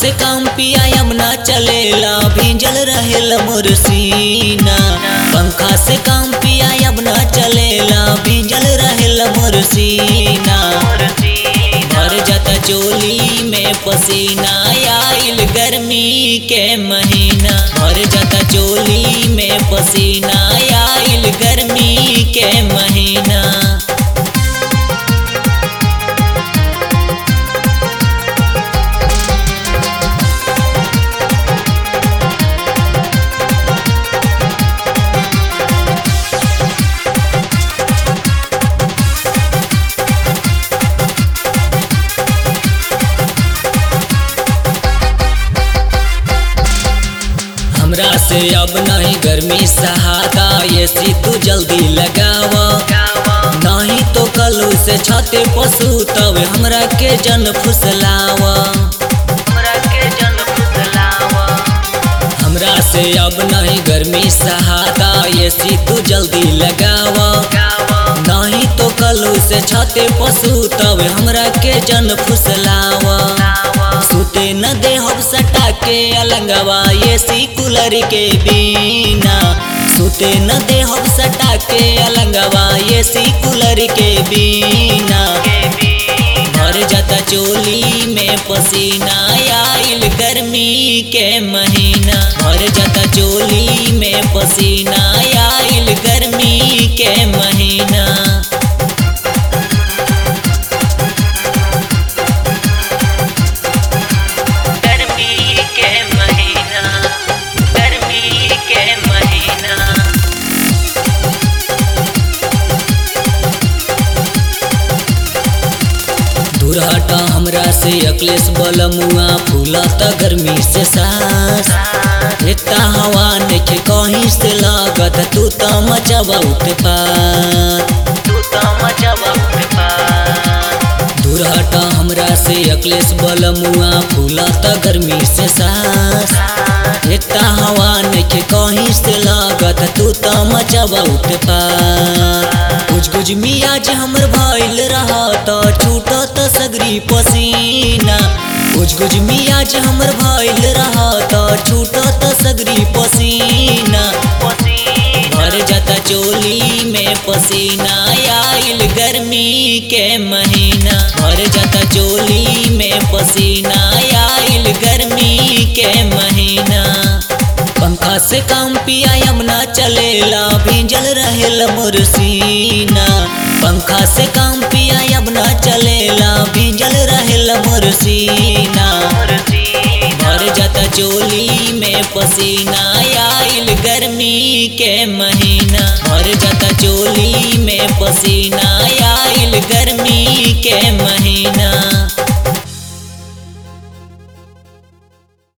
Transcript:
से काम पिया यमुना चलेला भींजल रहेला मोर सीना पंखा से काम पिया यमुना चलेला भींजल रहेला मोर सीना भर जाता चोली में पसीना आइल गर्मी के महीना भर जाता चोली में पसीना आइल गर्मी के महीना हमरा से अब नहीं गर्मी सहाता ये सी तू जल्दी लगावा नहीं तो कल से छते पशु तब हमरा के जन फुसलावा हमरा से अब नहीं गर्मी सहाता ये सी तू जल्दी लगावा नहीं तो कल से छते पशु तब हमरा के जन फुसलावा सुते न दे हम सटा के अलंगवा ये सी कूलर के बिना सुते न दे हम सटा के अलंगवा ये सी कूलर के बिना भर जाता चोली में पसीना आइल गर्मी के महीना भर जाता चोली में पसीना आइल गर्मी के महीना गर्मी के महीना गर्मी के महीना दूर हटा हमरा से अकलेश बलमुआ फूला त गर्मी से सांस इतना हवा नइखे कहीं से लागत तू त मचबा उत्पात तू त मचबा उत्पात दूर हटा हमरा से अकलेश बलमुआ फूला त गर्मी से सांस इतना हवा नइखे कहीं से लागत तू त मचबा उत्पात कुछ कुछ मियाज हमर भइल रहा त छूटत सगरी पसीना कुछ कुछ मियाज हमर भइल रहा त छूटत सगरी पसीना भर जाता चोली में पसीना आइल गर्मी के महीना भर जाता चोली में पसीना आइल गर्मी के महीना पंखा से काम पिया यमुना चलेला भींजल रहेला मोर सीना पंखा से काम पिया यमुना चलेला भींजल रहेला मोर सीना भर जाता चोली में पसीना आइल गर्मी के महीना भर जाता चोली में पसीना आइल गर्मी के महीना